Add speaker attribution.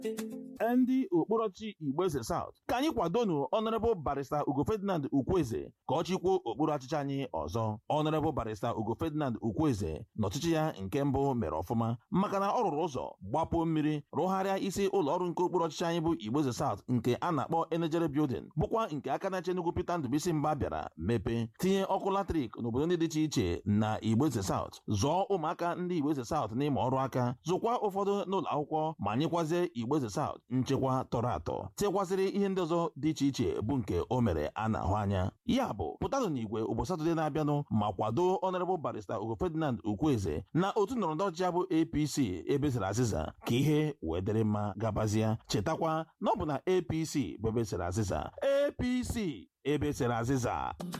Speaker 1: ndị okporochi Igbeze South ka anyị kwadonu Honorable Barrister Ugo Ferdinand Ukwueze ka ọ chịkwuo okpuru ọchịchị anyị ọzọ Honorable Barrister Ugo Ferdinand Ukwueze n'ọchịchị ya nke mbụ mere ọfụma maka na ọ rụrụ ụzọ gbapụ mmiri rụgharịa isi ụlọ ọrụ nke okpuru ọchịchị anyị bụ Igbeze South nke a na-akpọ Enegere Building bụkwa nke aka na-eche Enugu Peter Ndubuisi Mba bịara mepee tinye ọkụ latrik n'obodo ndị dị iche iche na Igbeze South zụọ ụmụaka ndị Igbeze South n'ime ọrụ aka zụkwa ụfọdụ n'ụlọ akwụkwọ ma nyekwazie Igbeze South nchekwa tọrọ atọ tekwasịrị ihe ndị ọzọ dị iche iche bụ nke o mere a na-ahụ anya ya bụ pụtanụ n'igwe ụbọchị Satọde na-abịanụ ma kwado Honorable Barrister Ugo Ferdinand Ukwueze na otu ndọrọndọrọ ọchịchị bụ APC ebesara azịza ka ihe wee dịrị mma gabazie chetakwa na ọ bụ na APC bụ ebesara azịza APC ebesara azịza